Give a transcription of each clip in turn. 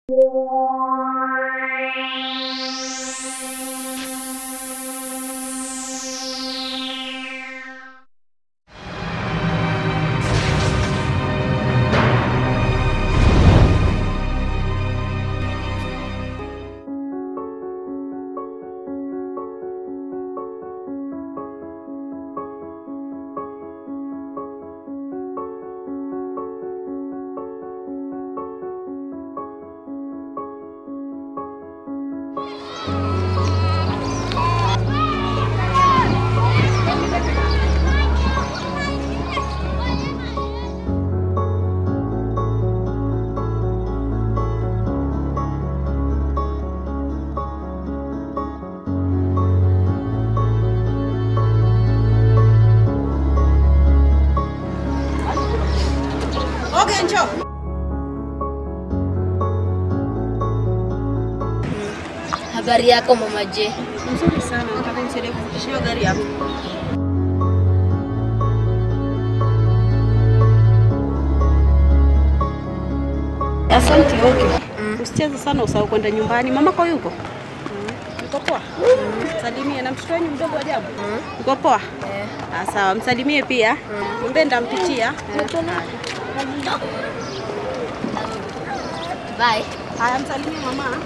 Okay, njoo. Habari yako mama J? Nzuri sana. Nataka nisaidie kufikisha hiyo gari hapo. Asante, okay. Usicheze sana usahau kwenda nyumbani. Mamako yuko? Yuko poa? Salimie na mtoto wenu mdogo ajabu. Yuko poa? Ah, sawa, msalimie pia. Mwambie nitampitia. Bye. Haya, msalimie mama.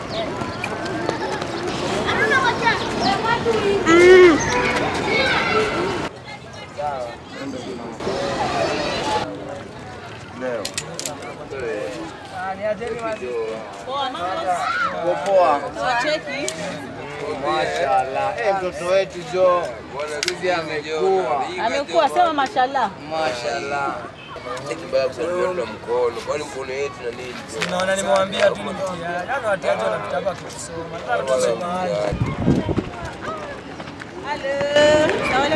Leo. Poa. Cheki. Mashallah. Eh, mtoto wetu Jo. Sisi amekuwa. Amekuwa sema mashallah. Mashallah. Kibaya kusalimiana na mkono, kwani mkono yetu na nini? Naona nimewambia tu ni mtihani. Yaani watiaji wanapita hapa kitusoma. Nataka tusome mahali. Halo. Sawa.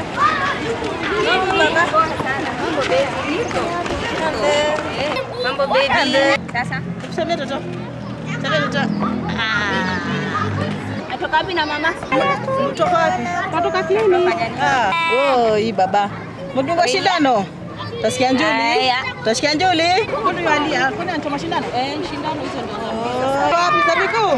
Mambo baby. Sasa Tusamee toto. Tusamee toto. Ah. natoka wapi na mama? Kutoka wapi? Kutoka clinic. Ah. Oh, hii baba. Mdunga shindano. Utasikia njuli? Haya. Utasikia njuli? Mbona yalia? Kwani anatoa mashindano? Eh, shindano hizo ndio za. Wapi za miguu?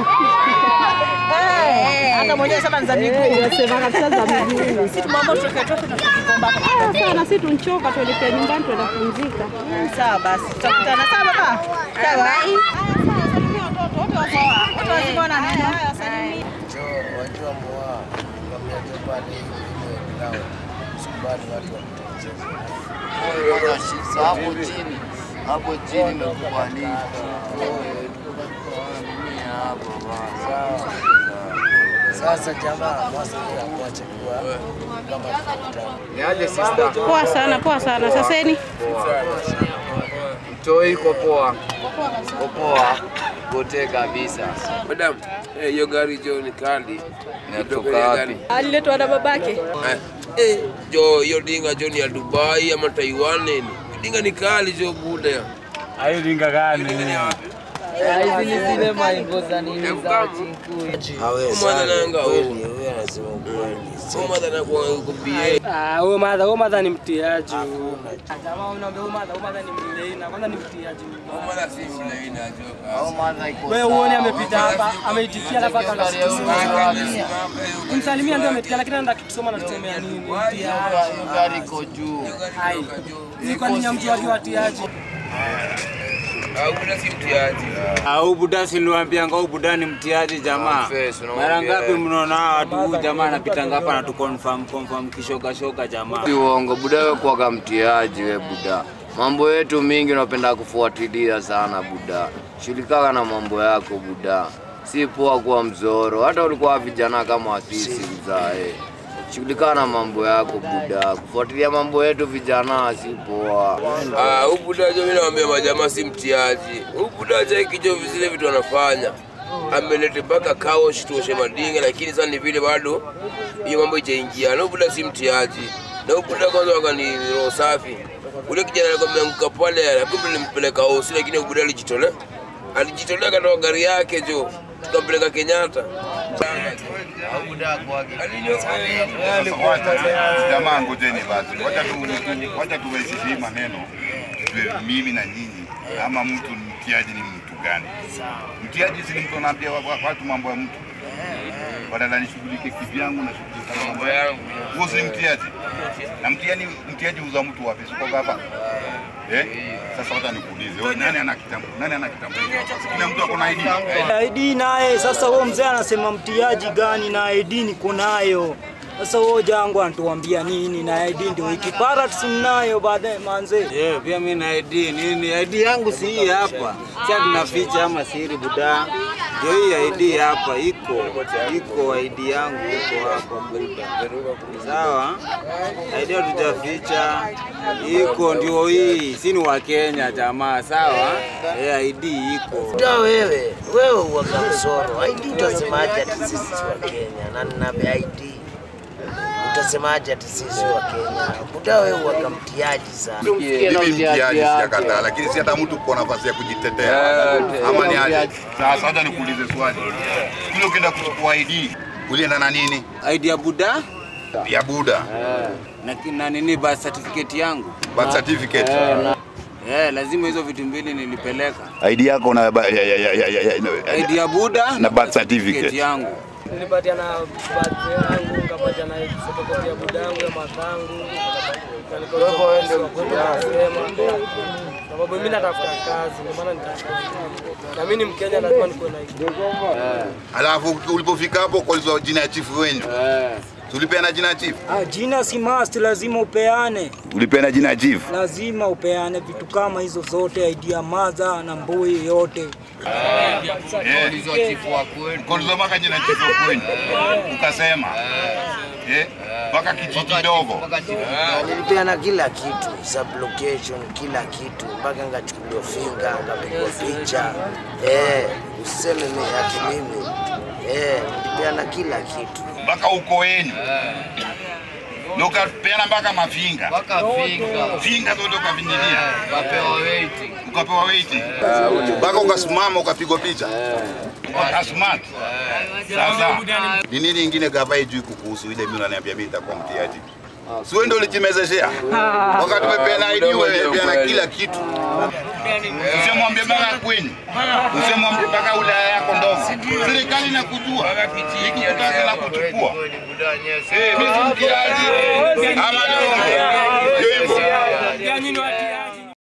Eh, hata mwenyewe sasa ni za miguu. Unasema kabisa za miguu. Sisi tumambo tutoke toke na tukikomba. Ah, sana sisi tunchoka tuelekea nyumbani tuenda kupumzika. Sawa basi. Tutakutana sawa baba. Sawa. Salimia watoto wote wako sawa. Wote wazima wana nini? Haya, salimia. Jo, wajua mwa. Kwambia Jo pale ile kilao. Sikubali watu wakucheza. Hapo chini. Hapo chini nimekubalika. Sasa jamaa, mwasa ya kuacha kuwa kama tukutana. Niaje sister? Poa sana, poa sana. Saseni. Mtoi iko poa. Iko poa. Gote kabisa. Madam, eh, hiyo gari jo ni kali. Inatoka wapi? Aliletwa na babake. Eh, eh, jo hiyo dinga jo ni ya Dubai ama Taiwan nini? Dinga ni kali jo buda. Hayo dinga gani? Mwana nanga huyu. Mwana na kwa kubie. Ah, huyo madha, huyo madha ni mtiaji. Jamaa unaambia huyo madha, huyo madha ni mleina. Kwanza ni mtiaji. Mwana si mlaina jo. Au madha iko Wewe uone amepita hapa, ameitikia alafu akatusoma. Kumsalimia ndio ametikia lakini anaenda kitusoma na tusomea nini? Mtiaji. gari iko juu. Hai. Ni kwa nini mtu wake watiaji? Au kuna si mtiaji. Au buda siliwambianga au buda ni mtiaji jamaa. Confess, unamwambia Mara ngapi yeye. mnaona hawa watu huyu jamaa anapita ngapa na tu confirm confirm kishoka shoka jamaa. Si uongo, buda wewe kuwaga mtiaji we buda. Mambo yetu mingi unapenda kufuatilia sana buda. Shughulika na mambo yako buda. Si poa kuwa mzoro. Hata ulikuwa vijana kama sisi mzae. Shughulika na mambo yako buda. Kufuatilia mambo yetu vijana si poa. Ah, huyu buda jo mimi naambia majamaa si mtiaji. Huyu buda cha kijo vile vitu anafanya. Ameleta mpaka kaosh tuoshe madinga lakini sasa ni vile bado hiyo mambo ijaingia. Na huyu buda si mtiaji. Na huyu buda kwanza wakani roho safi. Ule kijana alikuwa ameanguka pale, kumbe nilimpeleka hosi lakini huyu buda alijitolea. Alijitolea katoa gari yake jo. Tukampeleka Kenyatta. Jamaa, ngojeni basi, wacha tu wacha tuwezishe hii maneno Tujue mimi na nyinyi, ama mtu mtiaji ni mtu gani? Mtiaji si ni mtu anaambia wa- wa- watu mambo ya mtu, badala nishughulike kivyangu na shughulika mambo yangu. Huo si mtiaji, na mtiani mtiaji uza mtu wapi? Siko hapa eh? Sasa hata nikuulize, wewe nani ana kitambulisho? Nani ana kitambulisho? Kila mtu ako na ID. ID naye sasa, huo mzee anasema mtiaji gani na ID niko nayo. Sasa huo jangu anatuambia nini na ID ndio ikipara tusinayo baadaye manze. Yeah, pia mimi na ID nini? ID yangu si hii hapa. Sasa tunaficha ama siri buda. Ndio hii ID hapa iko. Iko ID yangu iko hapa buda. Sawa? ID tutaficha. Iko ndio hii. Si ni wa Kenya jamaa, sawa? Yeah, ID iko. Da wewe, wewe uwaga msoro. ID utasemaje ati sisi si wa Kenya? Na nina ID. Utasemaje ati sisi si wa Kenya? Buda wewe uwaga mtiaji sana. Mimi mtiaji sijakataa, lakini si hata mtu kwa nafasi ya kujitetea ama ni aje? Sasa hata nikuulize swali, kule ukienda kuchukua ID ulienda na nini? ID ya buda Ya Buda, na, na nini birth certificate yangu. birth certificate. Eh, lazima hizo vitu mbili nilipeleka. ID yako na ba- ya- ya- ya- ya- ya- ya- ID ya buda na birth certificate. yangu. Nilipatia na birthday yangu, nikapatia na photocopy ya buda yangu ya mathangu. Sababu mimi natafuta kazi, ndio maana nitafuta. Na mimi ni Mkenya, lazima nikuwe na ID. Alafu ulipofika hapo kuulizwa jina ya chifu wenyu, tulipeana jina ya chifu, Ah, jina si must, lazima upeane, ulipeana jina ya chifu. lazima upeane vitu kama hizo zote, ID ya maza na mbui yote. Kuulizwa mpaka jina ya chifu kwenyu, ukasema eh, mpaka kijiji kidogo Nilipeana kila kitu, sublocation, kila kitu, mpaka ngachukuliwa finga, ngapigwa picha. Eh, usiseme mimi ati mimi. Eh, nilipeana kila kitu. mpaka uko wenyu na ukapeana mpaka mafinga finga zote ukavinyilia, ukapewa waiting mpaka ukasimama ukapigwa picha ukasmart. Sasa ni nini ingine gava ijui kukuhusu ile mimi unaniambia mimi nitakuwa mtiaji? Si wewe ndio ulijimezeshea wakati umepeana ID, wewe peana kila kitu. Usimwambie mpaka kwenyu, usimwambie mpaka wilaya yako ndogo. Serikali inakujua, ikikutaka na kuchukua. Eh, mimi si mtiaji ama ndio hivyo. Ya nyinyi watu